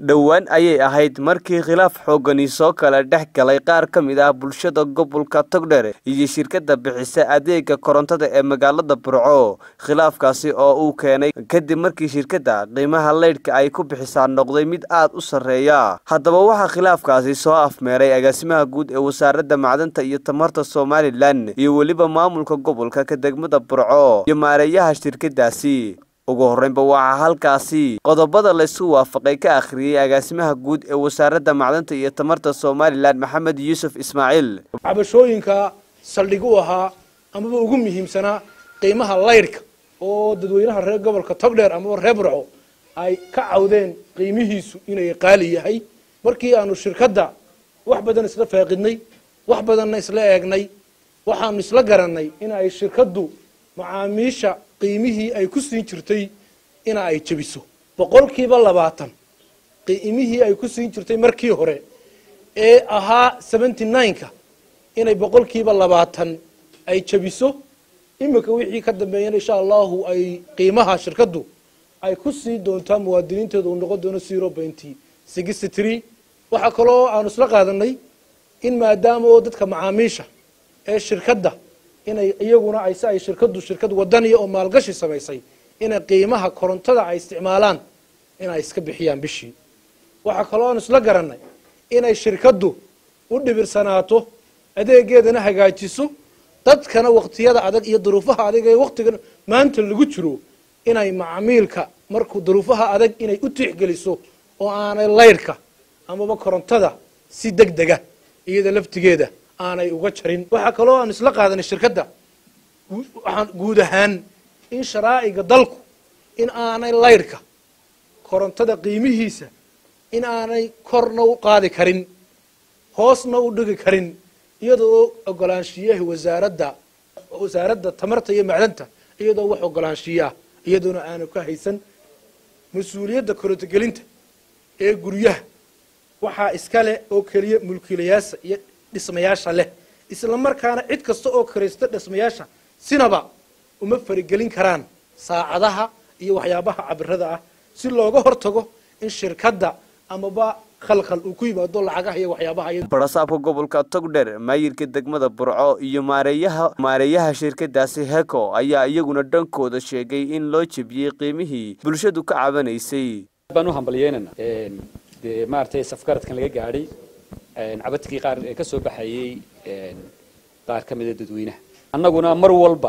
dhowaan ayay ahayd markii khilaaf xoogani soo kala dhex galay qaar ka mid ah bulshada gobolka togdher iyo shirkadda bixisa adeega korontada ee magaalada burco khilaafkaasi oo uu keenay kadib markii shirkadda qiimaha leydhka ay ku bixisaa noqday mid aad u sarreeya haddaba waxaa khilaafkaasi soo afmeeray agaasimaha guud ee wasaaradda macdanta iyo tamarta somalilan iyo weliba maamulka gobolka ka degmada burco iyo maareeyaha shirkadaasi ugu horreynba waxaa halkaasi qodobada laysu waafaqay ka akhriyey agaasimaha guud ee wasaaradda macdanta iyo tamarta somalilan maxamed yuusuf ismaaciil cabashooyinka saldhig u ahaa amaba ugu muhiimsanaa qiimaha laydhka oo dadweynaha reer gobolka togdheer amaba reer burco ay ka cawdeen qiimihiisu inay qaali yahay markii aanu shirkadda wax badan isla faaqidnay wax badanna isla eegnay waxaanu isla garanay in ay shirkaddu macaamiisha qiimihii ay ku siin jirtay ina ay jebiso boqolkiiba labaatan qiimihii ay ku siin jirtay markii hore ee ahaa seventy nine-ka inay boqolkiiba labaatan ay jebiso imika wixii ka dambeeyana insha allahu ay qiimaha shirkaddu ay ku sii doontaa muwaadiniinteeda uu noqon doono zero pointy sixty three waxaa kaloo aanu isla qaadanay in maadaama oo dadka macaamiisha ee shirkadda inay iyaguna ay si ay shirkaddu shirkad wadaniya oo maalgashi samaysay inay qiimaha korontada ay isticmaalaan inay iska bixiyaan bishii waxaa kaloo aanu isla garanay inay shirkaddu u dhibirsanaato adeegeedana hagaajiso dadkana waqtiyada adag iyo duruufaha adag ee waqtigan maanta lagu jiro inay macmiilka markuu duruufaha adag inay u tixgeliso oo aanay laydhka amaba korontada si deg dega iyada laftigeeda aanay uga jarin waxaa kaloo aan isla qaadanay shirkadda waxaan guud ahaan in sharaa'iga dalku in aanay laydhka korontada qiimihiisa in aanay korna u qaadi karin hoosna u dhigi karin iyadoo ogolaanshiyaha wasaaradda wasaaradda tamarta iyo macdanta iyadoo wax ogolaanshiyaah iyadoona aanu ka haysan mas-uuliyadda korontogelinta ee guryaha waxaa iska leh oo keliya mulkiilayaasha iyo dhismayaasha leh isla markaana cid kasta oo karaysta dhismayaasha sinaba uma farigelin karaan saacadaha iyo waxyaabaha cabirada ah si looga hortago in shirkadda amaba khalkhal uu ku yimaado lacagaha iyo waxyaabaha barasaabka gobolka togdher maayirka degmada burco iyo maareeyaha maareeyaha shirkadaasi heko ayaa iyaguna dhankooda sheegay in loo jebiyey qiimihii bulshadu ka cabanaysay baan u hambalyeynana dee maaragtay safgaradkan laga gaadhay cabadkii qaar ee ka soo baxayey qaar ka mida dadweynaha annaguna mar walba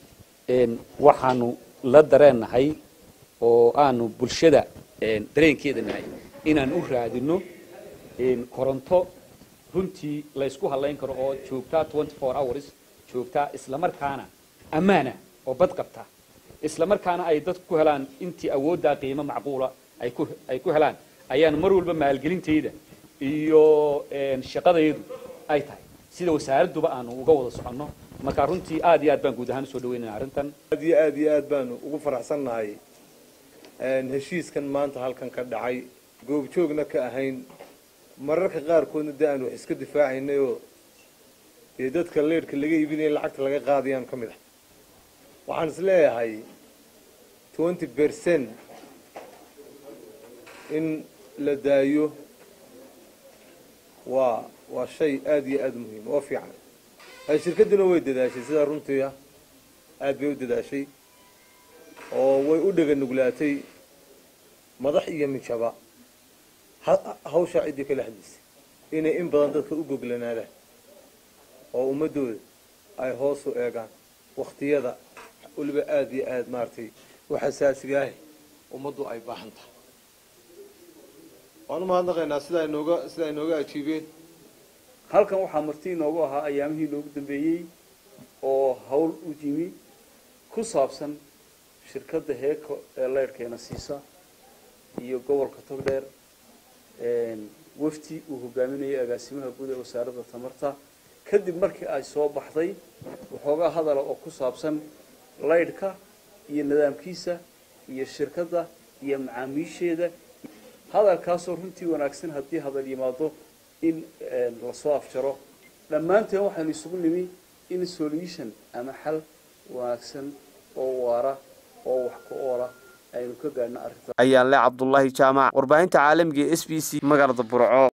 waxaanu la dareennahay oo aanu bulshada dareenkeeda nahay inaan u raadino koronto runtii laysku hadlayn karo oo joogtaa twenty four hours joogtaa islamarkaana ammaana oo bad qabta islamarkaana ay dadku ku helaan intii awooddaa qiimo macquula ay ku ay ku helaan ayaan mar walba maalgelintayda iyo shaqadaydu ay tahay sida wasaaradduba aanu uga wada soconno marka runtii aad iyo aad baan guud ahaan usoo dhaweynaya arrintan aad iyo aad iyo aad baanu ugu faraxsannahay heshiiskan maanta halkan ka dhacay goobjoogna ka ahayn mararka qaarkoodna dee aanu wax iska difaacaynay oo dee dadka leedhka laga iibinaya lacagta laga qaadayaan ka mid ah waxaan is leeyahay twenty percent in la daayo waa waa shay aada iyo aada muhiim oo fiican shirkadduna way dadaashay sidaa runtii ah aada bay u dadaashay oo way u dhega nuglaatay madax iyo mijaba hawshaa ciddii kala hadlaysay inay in badan dadka u goglanaadaan oo ummaddooda ay hoos u eegaan wakhtiyada weliba aada iyo aada maaragtay u xasaasigaah ummaddu ay baahan tahay waan u mahadnaqaynaa sidaa inooga sidaa inooga ajiibeen halkan waxaa marti inoogu ahaa ayaamihii inoogu dambeeyey oo hawl u yimi ku saabsan shirkadda heeko ee leyrhkeena siisa iyo gobolka togdheer wafti uu hogaaminayay agaasimaha guud ee wasaaradda tamarta kadib markii ay soo baxday waxoogaa hadala oo ku saabsan laydhka iyo nidaamkiisa iyo shirkadda iyo macaamiisheeda hadalkaasoo runtii wanaagsan haddii hadal yimaado in lasoo afjaro dhammaanteen waxaynu isugu nimi in solution ama xal wanaagsan oo waara oo wax ku oola aynu ka gaadhno arrinta ayaan le cabdulaahi jaamac warbaahinta caalamiga e s b c magaalada burco